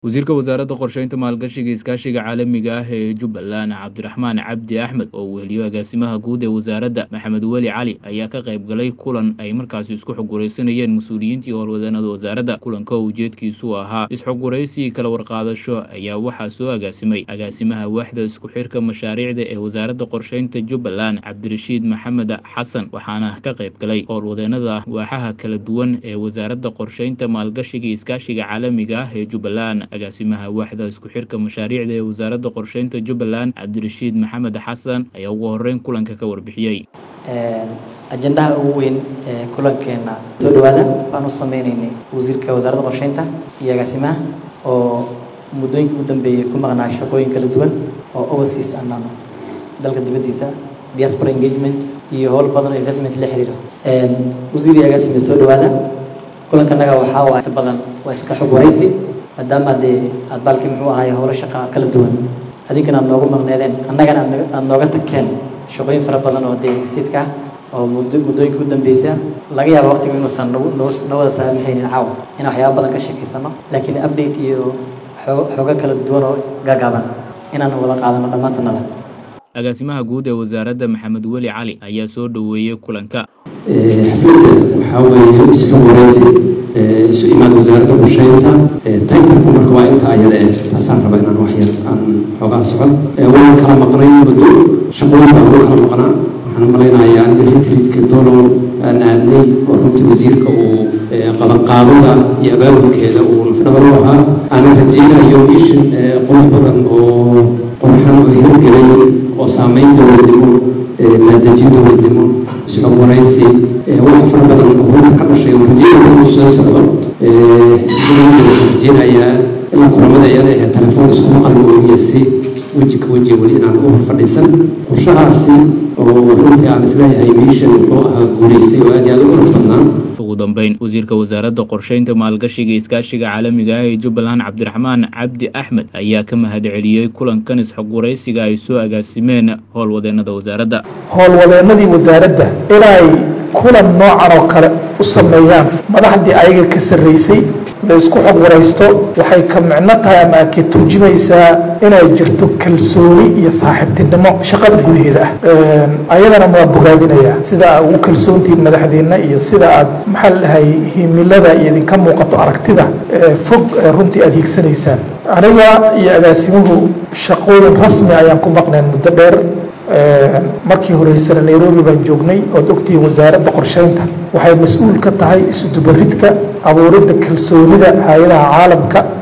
wasiirka wasaaradda qorsheynta maalgashiga iskaashiga caalamiga ah ee jubbaland cabdiraxmaan cabdi axmed oo uu heliyo agaasimaha guud ee wasaaradda maxamed weli cali ayaa ka qayb galay kulan ay markaasi isku xoguraysanayeen mas-uuliyiintii howlwadeennada wasaaradda kulanka oo ujeedkiisu ahaa isxoguraysi kala warqaadasho ayaa waxaa soo agaasimay agaasimaha waaxda isku xirka mashaariicda ee wasaaradda qorsheynta jubbaland cabdirashiid maxamed xasan waxaana ka qayb galay howlwadeennada waaxaha kala duwan ee wasaaradda qorsheynta maalgashiga iskaashiga caalamiga ah ee jubbaland agaasimaha waaxda isku xirka mashaariicda ee wasaaradda qorsheynta jubbaland cabdirashiid maxamed xasan ayaa ugu horeyn kulanka ka warbixiyey ajendaha ugu weyn ee kulankeena soo dhawaada waan u sameyneynay wasiirka wasaaradda qorsheynta iyo agaasimaha oo muddooyinkii u dambeeyey ku maqnaa shaqooyin kala duwan oo overseas anano dalka dibaddiisa diaspora engagement iyo howl badan oo investment la xiriiro wasiir iyo agaasime soo dhawaada kulankanaga waxaa waa inta badan waa iska xog waraysi maadaama dee aad baalkii muxuu ahaay howlo shaqa kala duwan adinkana aad noogu maqneedeen annagana aad nooga tagteen shaqooyin fara badan oo dee siidka oo muddo muddooyinka u dambeysa laga yaaba waqtigu inuusan nagu noo wada saamaxaynin caawa inaan waxyaaba badan ka sheekaysano laakiin update iyo xoogo xoogo kala duwan oo gaagaaban inaan wada qaadano dhammaantanada agaasimaha guud ee wasaaradda maxamed weli cali ayaa soo dhoweeyey kulanka xafladda waxaa weeye isxog waraysi isu imaad wasaaradda qorsheynta taytarku marka waa inta ayada eh taasaan raba inaan wax yar aan xoogaa socon waan kala maqnay muddo shaqooyin baa lagu kala maqnaa waxaan malaynayaa retreatka dolow aan aadnay oo runtii wasiirka uu qabanqaabada iyo abaabulkeeda uu lafdhabar u ahaa aanan rajeynayo mishin qurux badan oo qurxan oo hirgelay oo saameyn dowladnimo maadejin dowladnimo isxog waraysi wax fara badan oo runta ka dhashay oo rajeynaya inuu soo socdo waxaan rajeynayaa ilaa kulamada iyada ahe telefoon isku maqal mooye si weji ka weji weli inaan u fadhiisan qorshahaasi oo runtii aan isleeyahay miishan wuxuu ahaa guulaystay oo aad iyo aad u qurux badnaa ugu dambeyn wasiirka wasaaradda qorsheynta maalgashiga iskaashiga caalamiga ah ee jubbaland cabdiraxmaan cabdi axmed ayaa ka mahad celiyey kulankan isxogwaraysiga ay soo agaasimeen howlwadeennada wasaaradda howlwadeennadii wasaaradda inay kulan noocan oo kale u sameeyaan madaxdii ayaga ka sarreysay la isku xog waraysto waxay ka micno tahay ama aad ka turjumaysaa inay jirto kalsooni iyo saaxiibtinimo shaqada gudaheeda ah ayadana waa bogaadinaya sida aad ugu kalsoontihiin madaxdeenna iyo sida aad maxaa ladhahay himilada iyo idinka muuqato aragtida fog runtii aad hiigsanaysaan aniga iyo agaasimuhu shaqooyin rasmi ayaan ku maqnayn muddo dheer markii horeysana nairobi baan joognay ood ogtihiin wasaaradda qorsheynta waxay mas-uul ka tahay isudubaridka abuuridda kalsoonida hay-adaha caalamka